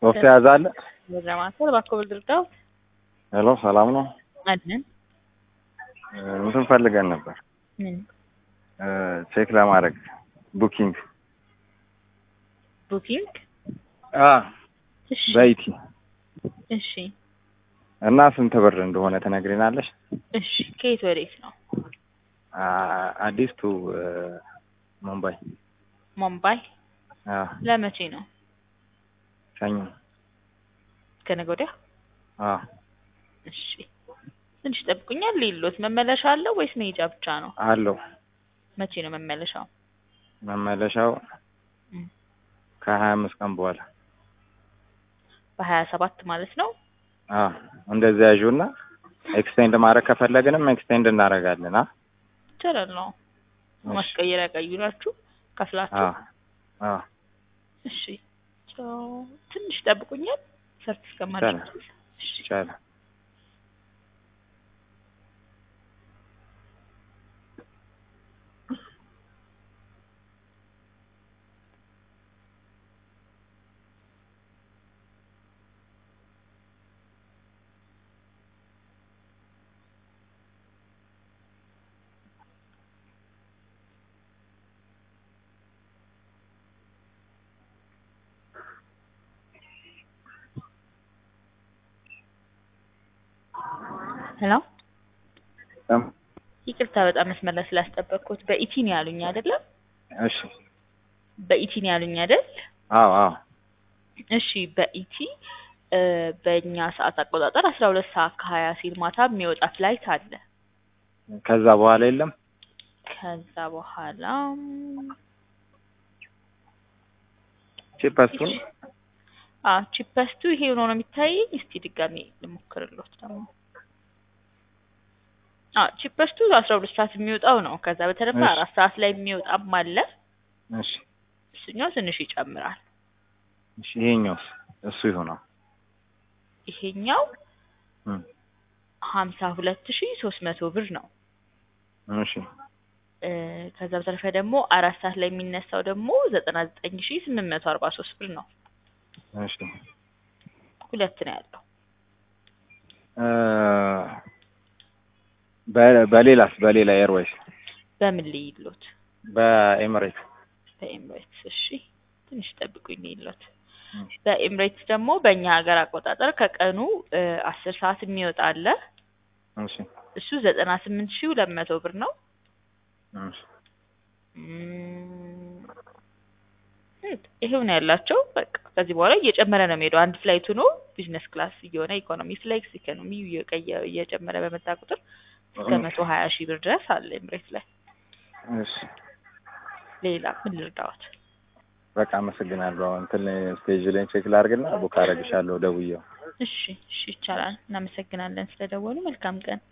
ሶፍት የያዘ አለ? ለማሰር እባክዎ ብርዳው ሄሎ ሰላም ነው? አለን እንትን ፈልገን ነበር ምን ቼክ ለማድረግ ቡኪንግ ቡኪንግ አ እሺ በኢቲ እሺ እና ስንት ብር እንደሆነ ትነግሪናለሽ? እሺ ከየት ወዴት ነው አ- አዲስ ቱ ሙምባይ ሙምባይ አ ለመቼ ነው ሰኞ ከነገ ወዲያ አ እሺ ትንሽ ጠብቁኛል ሌሎት መመለሻ አለው ወይስ መሄጃ ብቻ ነው አለው መቼ ነው መመለሻው መመለሻው እም፣ ከሀያ አምስት ቀን በኋላ በሀያ ሰባት ማለት ነው አ እንደዚያ ያዡና ኤክስቴንድ ማድረግ ከፈለግንም ኤክስቴንድ እናደርጋለን። አ ይቻላል ነው እሺ። ማስቀየሪያ ቀይራችሁ ከፍላችሁ አ አ እሺ ቻው። ትንሽ ጠብቁኛል ሰርች እስከማድረግ ድረስ። እሺ ይቻላል። ሄሎ እም፣ ይቅርታ በጣም መስመር ላይ ስላስጠበቅኩት በኢቲ ነው ያሉኝ አይደለም እሺ በኢቲ ነው ያሉኝ አይደል አዎ አዎ እሺ በኢቲ እ፣ በእኛ ሰዓት አቆጣጠር አስራ ሁለት ሰዓት ከሀያ ሲል ማታ የሚወጣ ፍላይት አለ ከዛ በኋላ የለም። ከዛ በኋላ ቺፐስቱን አ ቺፐስቱ ይሄ ሆኖ ነው የሚታየኝ። እስቲ ድጋሚ ልሞክርልዎት ደግሞ አ ቺፐስቱ አስራ ሁለት ሰዓት የሚወጣው ነው። ከዛ በተረፈ እሺ። አራት ሰዓት ላይ የሚወጣም አለ። እሺ እሱኛው ትንሽ ይጨምራል። እሺ ይሄኛውስ እሱ ይሆናል። ይሄኛው እም፣ ሀምሳ ሁለት ሺ ሶስት መቶ ብር ነው። እሺ እ፣ ከዛ በተረፈ ደግሞ አራት ሰዓት ላይ የሚነሳው ደግሞ ዘጠና ዘጠኝ ሺ ስምንት መቶ አርባ ሶስት ብር ነው። እሺ ሁለት ነው ያለው። እ፣ በ- በሌላስ በሌላ ኤርዌይስ በምን ልይሎት? በኤምሬት በኤምሬትስ። እሺ ትንሽ ጠብቁኝ ልይሎት። እሺ በኤምሬትስ ደግሞ በእኛ ሀገር አቆጣጠር ከቀኑ እ፣ አስር ሰዓት የሚወጣ አለ። እሺ እሱ ዘጠና ስምንት ሺ ሁለት መቶ ብር ነው። እሺ እም፣ ይሄው ነው ያላቸው። በቃ ከዚህ በኋላ እየጨመረ ነው የሚሄደው። አንድ ፍላይት ሆኖ ቢዝነስ ክላስ እየሆነ ኢኮኖሚ ፍላይክስ ኢኮኖሚ እየቀየ- እየጨመረ በመጣ ቁጥር እስከ መቶ ሀያ ሺህ ብር ድረስ አለ ኤምሬት ላይ። እሺ ሌላ ምን ልርዳዎት? በቃ አመሰግናለሁ። እንትን ስቴጅ ላይ ቼክ ላድርግና ቡክ አደርግሻለሁ ደውዬው። እሺ እሺ ይቻላል። እናመሰግናለን ስለደወሉ። መልካም ቀን።